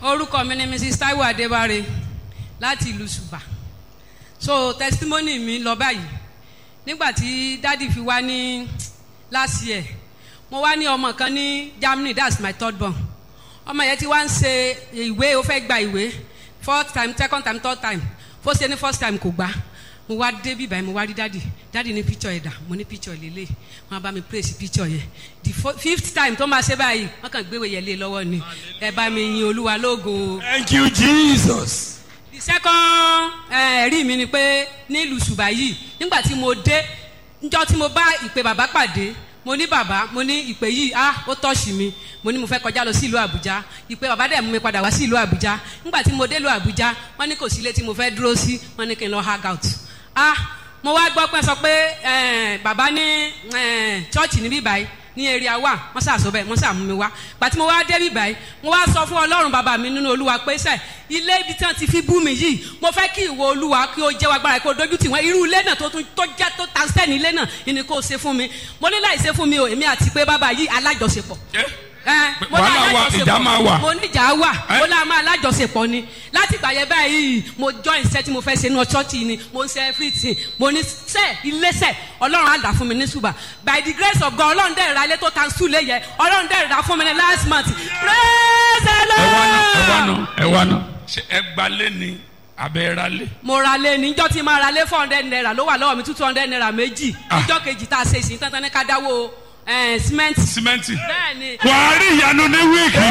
orúkọ mi ni mrs taiwo adébáre láti ìlú ṣùbà so testimony mi lọ báyìí nígbà tí dádì fi wá ní last year mo wá ní ọmọ kan ní germany that's my third born ọmọ yẹn ti wá ń ṣe ìwé ó fẹ́ gba ìwé fourth time second time third time fó ṣe ní first time kò gbà mo wá dé bíbá yẹn mo wá rí dádì dádì ní picture yẹn dà mo ní picture lélẹ̀ wọn bá mi praise picture yẹn the fo- fifth time tó máa ṣe báyìí wọn kàn gbéwèé yẹn lé lọ́wọ́ ni ẹ bá mi yin olúwa lógo Thank you, Jesus. the second eh, ẹ̀rí mi ni pé nílùú ṣùgbà yìí nígbà tí mo dé njọ́ tí mo bá ìpè bàbá pàdé mo ní bàbá mo ní ìpè yìí ah ó tọ́ọ̀ṣì mi mo ní mo fẹ́ kọjá lọ sí ìlú àbújá ìpè bàbá dẹ̀ mú mi padà wá sí ìlú àbújá nígbà tí mo dé ìlú àbújá wọ́n ní kò sí ilé tí mo fẹ́ dúró sí wọ́n ní kí n lọ hang out ah mo wá gbọ́ pé sọ pé eh, bàbá ní eh, chọ́ọ̀chì níbí báyìí ní area wa wọ́n ṣàṣọ bẹ́ẹ̀ wọ́n ṣàmú mi wá pàtí mo wá débi báyìí mo wá sọ fún ọlọ́run bàbá mi nínú olúwa pé sẹ́ ilé ibi tí wọ́n ti fi bú mi yìí mo fẹ́ kí ìwọ olúwa kí o jẹ́ wa gbára kí o dojú tì wọ́n irú ilé náà tó tún tó jẹ́ tó ta sẹ́ni ilé náà ni kò ṣe fún mi mo ní láì ṣe fún mi o èmi àti pé bàbá yìí alájọṣepọ̀ ẹ mo ní Wàhálà wà, alájọṣepọ̀. ìjà máa wà. mo ní ìjà wà Ẹ? mo lá máa alájọṣepọ̀ ni láti ìgbà yẹn báyìí mo join iṣẹ́ tí mo fẹ́ ṣe ní ọ̀ṣọ́ọ̀tì ni mo ń ṣe everything mo ní sẹ́ iléeṣẹ́ ọlọ́run á dà fún mi ní ṣùgbà by the grace of God ọlọ́run dẹ̀ ra ilé tó ta sùn lé yẹ ọlọ́run dẹ̀ ra fún mi ní last month praise the Ẹ wá ná, ẹ wá lord. ná, ẹ wá ná. Ṣé ẹ gbalé ni abẹ́ ra lé? mo ra lé níjọ́ tí máa ra lé four hundred naira ló wà lọ́wọ́ mi two hundred naira méjì Ah. níjọ́ kejì tá a ṣe ìsìn tán tán ní ká dáwó eh, cement Símẹ́ǹtì. bẹ́ẹ̀ ni Wàá rí ìyanu ní wíìkì.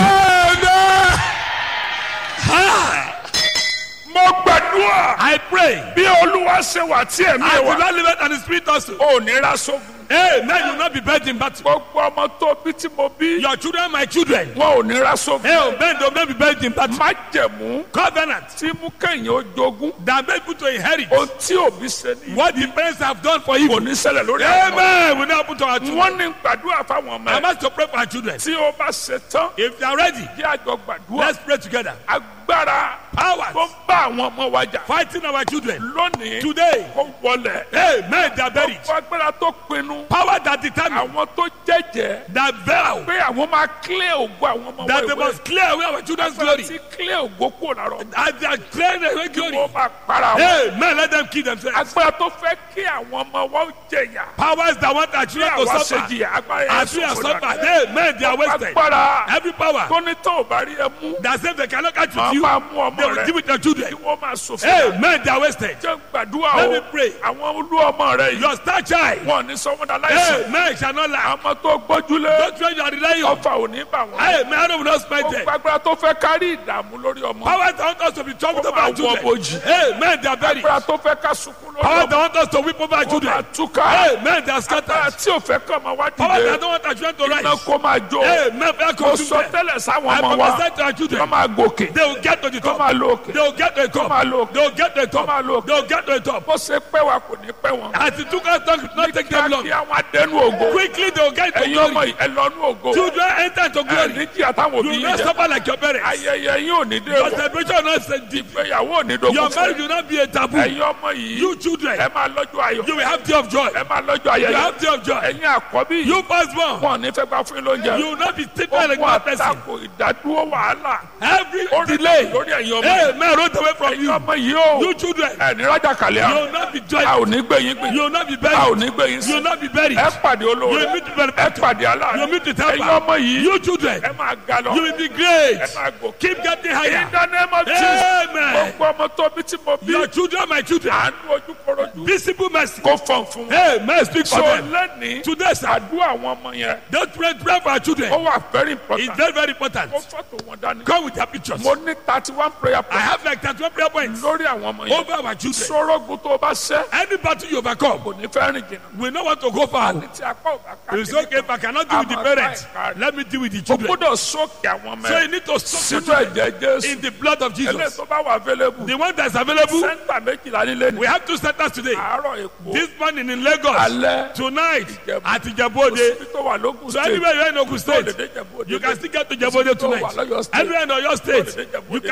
mo gbàdúrà. I pray. bí olúwa ṣe wà tí ẹ̀mí I ẹ̀ will wà. not live it and the spirit also. ò ní ra sógun. Hey, man, you will not be buried in battle. gbogbo ọmọ tó bí tí mo bí. Your children, my children. wọn ò ní ra sógun. Hey, men, they will not be buried in battle. májẹ̀mú Covenant tí mú kẹ́yìn ó jogún. that make people to inherit ohun tí òbí ṣe ní. what the parents have done for you. kò ní ṣẹlẹ̀ lórí àwọn. Amen. We now happen to our children. wọ́n ní gbàdúrà fáwọn ọmọ I ẹ̀. must to pray for our children. tí ó bá ṣe tán. If they are ready, jẹ́ àjọ gbàdúrà. let's pray together. agbára Powers tó ń bá àwọn ọmọ wa jà. fighting our children. lónìí Today, kó wọlẹ̀. Amen. They are buried. gbogbo agbára tó pinnu. Power that determine, àwọn tó jẹ́jẹ́. that vow, pé àwọn máa clear ògo àwọn ọmọ that they wẹ̀wẹ̀. must clear away our children's glory. ti clear ògo kúrò lára ọmọ. As they are clearing away glory. wọ́n máa para wọn. Amen. Let them kill themselves. agbára tó fẹ́ kí àwọn ọmọ wa ó jẹ̀yà. Powers that want our bí children to àwa ṣe suffer. jìyà agbára yẹn As we are sọ̀rọ̀ suffered, dànù. amen, they are wasted. agbára Every power tó ní tó ò bá rí ẹ mú. that says they cannot catch wọ́n with you, máa mú ọmọ they will rẹ. give it to their children. kí wọ́n máa sòfin. dànù. Amen, they are wasted. jẹ́ gbàdúrà Let o. me pray. àwọn olú ọmọ rẹ yìí. Your star child, wọn ò ní sọ wọn dà láìsàn. amen, shall not lie. àmọ́ tó gbójúlé. Don't try to rely on. ọfà ò ní bà wọ́n. Amen, I will not spend ó them. gbàgbára tó fẹ́ kárí ìdààmú lórí ọmọ. Powers that want us to be troubled Ó over our máa wọ children. bojì. Amen, they are buried. agbára tó fẹ́ ká sunkún lórí Powers ọmọ. that want us to weep over our ó máa children. túká. Amen, they are agbára scattered. tí ò fẹ́ kọ́ ọmọ wá Powers that dìde. don't want our children to iná rise. kó máa jó. Amen, they are ó consumed. sọ them. tẹ́lẹ̀ sáwọn I ọmọ wa. prophesy to our wọ́n children. máa gòkè. They will get to the wọ́n top. máa lo òkè. They will get to the top. máa lo òkè. They will get to the wọ́n máa top. lo òkè. They will get to the top. bó ṣe pẹ́ wa kò ní pẹ́ wọn. As it took us time, it not take them long. kí àwọn adẹnu ògo. Quickly they will get to ẹ̀yin ọmọ glory. yìí ẹ lọ́nu ògo. Children enter to ẹ glory. ní kí àtàwọn You òbí will yìí not jẹ. suffer like your parents. ayẹyẹ yín ò ní dé Your o. celebration will not send deep. ìgbéyàwó ò ní dogun Your fún marriage ẹ. will not be a taboo. ẹ̀yin ọmọ yìí. You children, ẹ máa lọ́jọ́ ayọ̀. you will have day of joy. ẹ máa lọ́jọ́ You ayẹyẹ. have day of joy. ẹ̀yin àkọ́bí yìí. You firstborn, wọn ò ní fẹ́ gbà fún yín lóúnjẹ. you will not be treated like Ogun one person. àtakò ìdádúró wàhálà. Every ó delay, lórí ẹ̀yin ọmọ yìí. amen, rolled away from ẹ̀yin you. ọmọ yìí o. You children, ẹ ní rájà kàlẹ́ you à. will not be a joyful. ò ní gbé yín gbé. You will not be a ò buried. ní gbé yín You sí. will not be buried. ẹ pàdé You olóore. will meet the ẹ benefactor. pàdé aláàánú. You will meet the ẹ̀yin helper. ọmọ yìí. You children, ẹ máa ga lọ. you will be great. ẹ máa gòkè. Keep getting in higher. the name of Jesus. Amen. gbogbo ọmọ tó bí tí mo bí. Your children, my children, àánú ojú kọrọjú. visible mercy. kó fọ̀n fún wọn. Amen. Speak for so them. lẹ́nìí. Today, sir, àdúrà àwọn ọmọ yẹn. don't pray, pray for our children. ó wà very It's important. very, very important. kó fọ́tò wọn dání. Come with their pictures. mo ní thirty one prayer I points. have like 31 prayer points lórí àwọn ọmọ yẹn. over our children. sọ́rọ́gùn tó o bá ṣẹ́. Any battle you overcome, kò ní fẹ́ rìn jìnnà. we don't want to go far. ní ti apá ò bá ká. It's okay if I cannot deal with the parents. Let me deal with the o children. gbọ́dọ̀ sókè àwọn ọmọ So you ẹ̀. need to soak sínú ẹ̀jẹ̀ jésù. in the blood of eléyìí Jesus. tó bá wà available. The one that's available, sẹ́ńtà méjìlá nílé ni. we have two centers today. àárọ̀ èkó. This morning in Lagos, alẹ́. tonight at kò Ijebode. síbi tó wà lókun So state. anywhere you are in Ogun tó lè State, dé Ìjẹ̀bú Òde. you can still get to Ijebode tó wà tonight. lọ́yọ̀ state. Anywhere in Oyo State, Tó lè dé Ìjẹ̀bú you Òde can lálẹ́. get to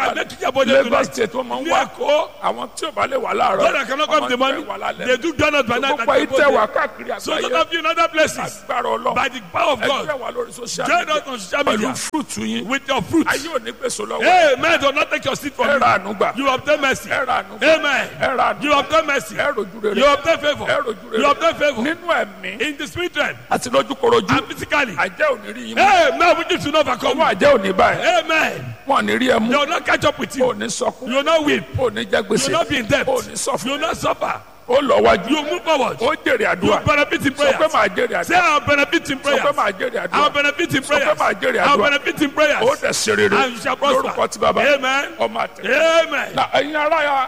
Ìjẹ̀bú-Òde Lagos tonight. state wọ́n máa ń Ní wá Èkó. àwọn tí ò bá lè wà láàárọ̀ Those that cannot come in the morning, they do donut by night. gbogbo ayé at tẹ̀ wá Ìjẹ̀bú-Òde. káàkiri So those àgbáyé of you in other places, agbára ọlọ́run by the power of ẹgbẹ́ God, wà lórí social join media us on social pẹ̀lú media fúrúùtù yín with your fruits. ayé ò ní gbèsò lọ́wọ́ Amen. Do not take your seat from ẹ you. ra àánú gbà You obtain mercy. ẹ ra àánú gbà Amen. ẹ ra àánú You obtain mercy. ẹ rojú rere You obtain favor. ẹ rojú You rere obtain favor. nínú ẹ̀mí In the spirit realm àti lójúkorojú and physically. àjẹ́ ò ní rí yín mú Amen. We need to know overcome. ọwọ́ àjẹ́ ò ní báyìí Amen. wọn ò ní rí ẹ mú They will not catch up with ò you. ní sọkún You will not weep. ò ní jẹ You gbèsè will not be in debt. ò ní You sọfún will not suffer. ó lọ wájú You move forward. ó jèrè You àdúrà benefit in sọ pé prayers. màá jèrè Say àdúrà I'll benefit in sọ prayers. pé màá jèrè I'll àdúrà benefit in sọ pé prayers. màá jèrè I'll àdúrà benefit in ó prayers. dẹ̀ ṣe rere And you shall prosper. lórúkọ ti bàbá Amen. ọmọ àtẹ. Amen. na ẹ̀yin ará ya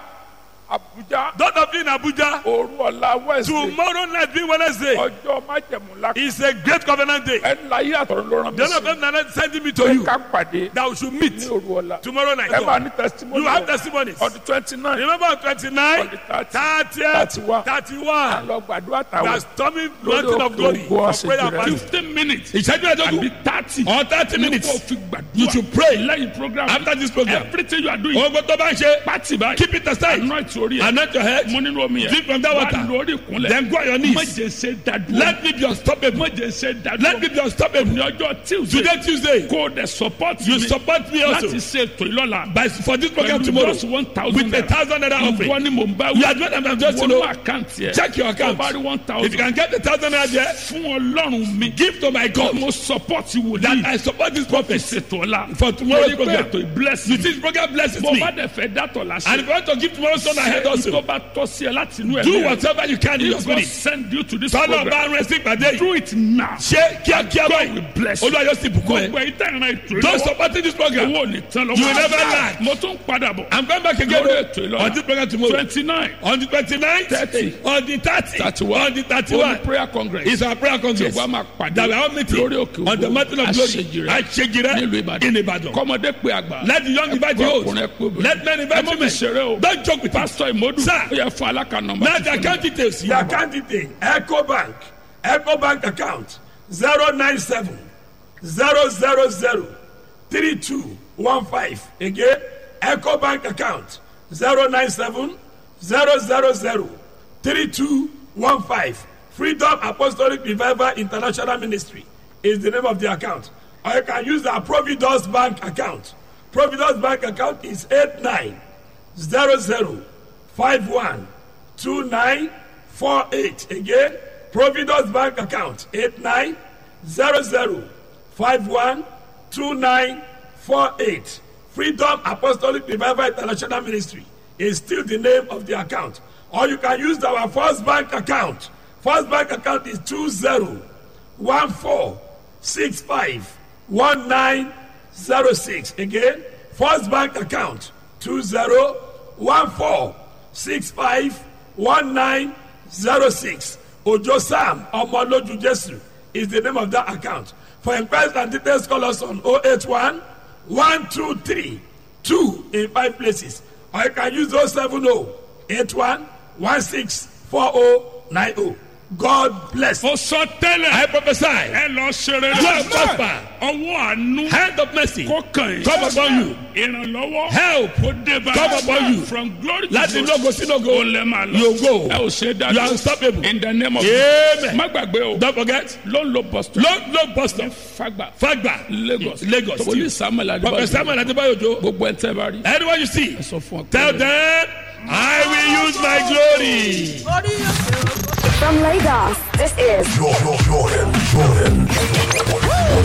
Abuja Those of you in Abuja, òru ọ̀la Wednesday tomorrow night being Wednesday ọjọ́ májẹ̀mú ńlá is a great covenant day. ẹni láyé àtọ̀run ló rán mi The Lord sí of heaven is sending me to pé you ká pàdé that we should meet ní òru ọ̀la tomorrow night. ẹ máa ní testimony You have testimonies. on the twenty nine Remember on 29, On the 30, 30, 31. 31. lọ gbàdúrà We are táwọn storming Lórí mountain of òkè glory ògo for àṣejù prayer and rẹ̀. fasting. fifteen minutes Ìṣẹ́jú ẹ̀dógún. àbí thirty Or 30 minutes. kó o fi gbàdúrà You should pray lẹ́yìn program after this program. everything you are doing Ogun tó bá ń ṣe, pati báyìí keep it aside. anoint orí ẹ̀ Anoint your head. mo nínú omi yẹn Drink from that water. wà lórí ìkúnlẹ̀ Then go on your knees. má jẹ́ ṣe dádúró Let me be unstoppable. má jẹ́ ṣe dádúró Let me be unstoppable. ní ọjọ́ tuesday Today Tuesday, kó o dẹ̀ support you mi support me also láti ṣe ètò ìlọ́la by for this program pẹ̀lú tomorrow just one thousand with a thousand naira ìwọ offering. ni mò ń bá You are doing I'm just to wọnú know. àkáǹtì ẹ̀ Check your account. tó bá rí one If thousand you can get the thousand naira there, fún ọlọ́run mi give to my God. mo support That wòlíì I support this prophet ṣètò ọ̀la for tomorrow's torí pé program. ètò ìbless You see, this program blesses bó me. bá dẹ̀ fẹ́ dátọ̀ lásìkò And if you want to give tomorrow's son ahead also, tó bá tọ́ sí ẹ láti inú ẹ̀ do whatever you can in your If God spirit. send you to this Tọ́lọ̀ program bá ń rẹ sí ìpàdé yìí. do it now Ṣé kíákíá God will báyìí? bless you Olúwa yóò sì bùkún ẹ. gbogbo ẹ̀yin tẹ̀ ẹ̀ràn ètò Don't ìlọ́wọ́ support this program. owó ò ní tán lọ́wọ́ You will never lack. mo tún padà bọ̀ I'm going back again Lórí ètò ìlọ́la. on this program tomorrow. twenty nine On the twenty-ninth, 30, on the thirty, 31, on the thirty-one. Holy prayer congress It's our prayer congress. Yorùbá máa pàdé That we are all meeting lórí òkè on the Ògo. mountain of glory. Àṣejìrẹ́ Àṣejìrẹ́ nílùú Ìbàdàn in Ìbàdàn. kọ́mọdé pé àgbà Let the young invite the old. ọkùnrin ẹ pé obìnrin Let men ẹ invite má fi women. ṣeré o Don't joke with us. pásítọ̀ ìmọ̀dù Sir. ó yẹ fún alákà nọmba Now the account details. The account detail. Echo Bank. Echo Bank account. zero nine seven zero zero zero three two one five. Again, Echo Bank account. zero nine seven zero zero zero three two one five. Freedom Apostolic Revival International Ministry is the name of the account. Or you can use the Providence Bank account. Providence Bank account is eight nine zero zero five one two nine four eight again providence bank account eight nine zero zero five one two nine four eight freedom apostolic revival international ministry is still the name of the account or you can use our first bank account first bank account is two zero one four six five one nine zero six again first bank account two zero one four six five one nine zero six ojo sam ọmọlójú jesu is the name of that account for inquiries and details call us on oh eight one one two three two in five places or you can use oh seven oh eight one one six four oh nine oh god bless. ó sọ tẹ́lẹ̀ I prophesy. ẹ lọ ṣeré You are prosper. ọwọ́ àánú hand of mercy. kó kàn yín Come upon you. ìrànlọ́wọ́ help. kó dé bá Come upon you. from glory to láti glory lógo sí lógo. ó lẹ́ máa lọ You go. ẹ ò ṣe dájú You are unstoppable. in the name of Amen. má gbàgbé o don't forget. ló ń lo boston low low bus stop. fagba fagba. lagos lagos. wòlíì samuel prophet adébáyò samuel adébáyò jo. gbogbo ẹ̀ tẹ́ bá rí anyone you see. ẹ sọ fún ọ pé tell them i will use my glory. From Lagos, this is Jordan, Jordan, Jordan.